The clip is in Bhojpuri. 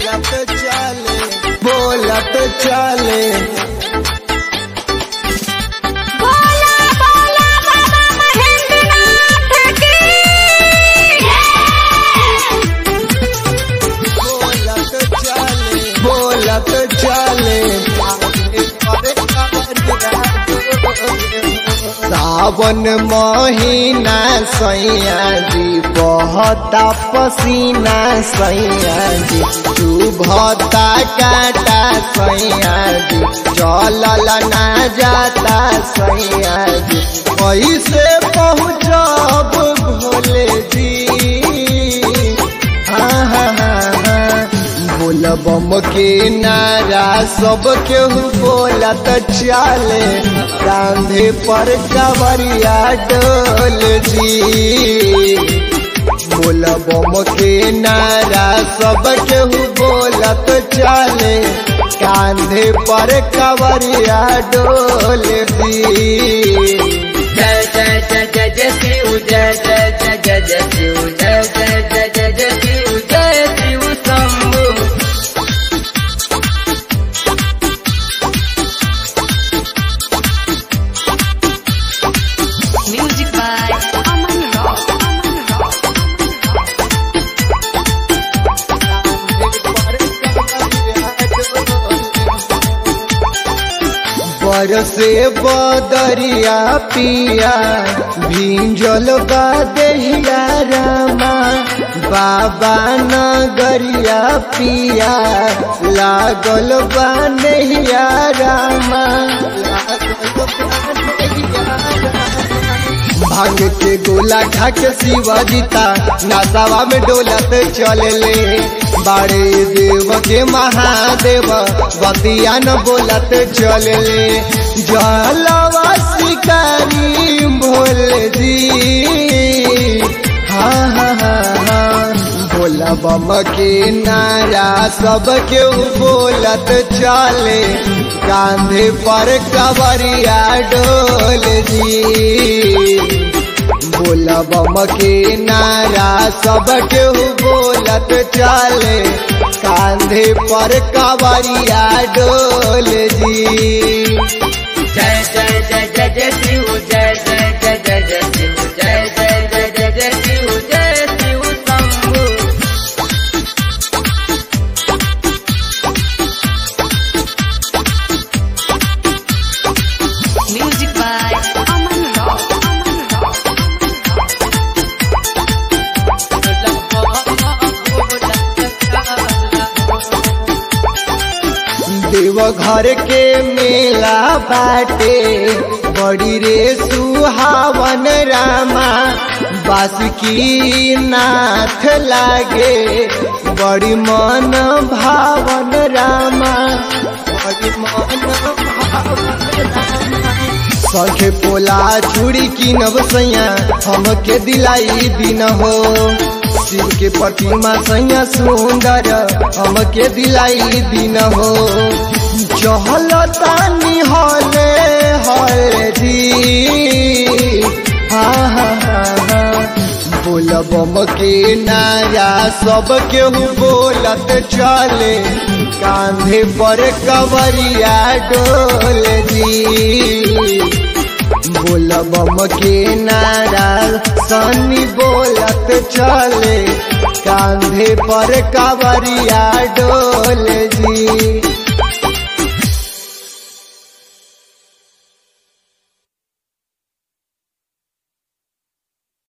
बोलत चले बोलत चले बोला बोला बाबा महेंद्रनाथ की बोलत चले बोलत चले सावन महीना सैया जी बहता पसीना सैया जी तू भता काटा सैया जी चलल ना जाता सैया जी कैसे पहुँचब भोले जी हाँ हाँ हाँ हाँ बोलबम के नारा सब केहू बोलत चले कांधे पर कवरिया डोल जी बोलबम के नारा सब केहू बोलत चले कांधे पर कवरिया डोल दी जय जय जय जय जय शिव जय जय जय जय जय शिव जय जय जय जय जय शिव जय Shiv Shambhu music by Aman rock Aman rock बरसे बदरिया पिया भींजल बा देहिया रामा बाबा नगरिया पिया लागल बा नहिया रामा भांग के गोला खा के शिवजीता नासावा में डोलत चलले बाड़े देव के महादेव बतिया न बोलत चलले जलवा शिकारी भोले जी हाँ हाँ हाँ हाँ भोला बम के नारा सब के बोलत चले कांधे पर कवरिया डोल जी बोला बम के नारा सब केहू बोलत चले कांधे पर कवरिया डोल जी जय जय जय जय जय शिव जय जय जय जय जय शिव जय जय जय जय जय शिव जय Shiv Shambhu music by Aman rock Aman Deoghar के मेला बाटे बड़ी रे सुहावन रामा बासुकी नाथ लागे बड़ी मन भावन रामा बड़ी मन भावन सखे पोला चूड़ी किनब सैया हमके दिलाई दिन हो शिव के प्रतिमा सैया सुंदर हमके दिलाई दिन हो चहलतानी हले हले जी हाँ हाँ हाँ हाँ बोलबम के नारा सब केहू बोलत चले कांधे पर कवरिया डोल जी बोलबम के नारा सनी बोलत चले कांधे पर कवरिया डोल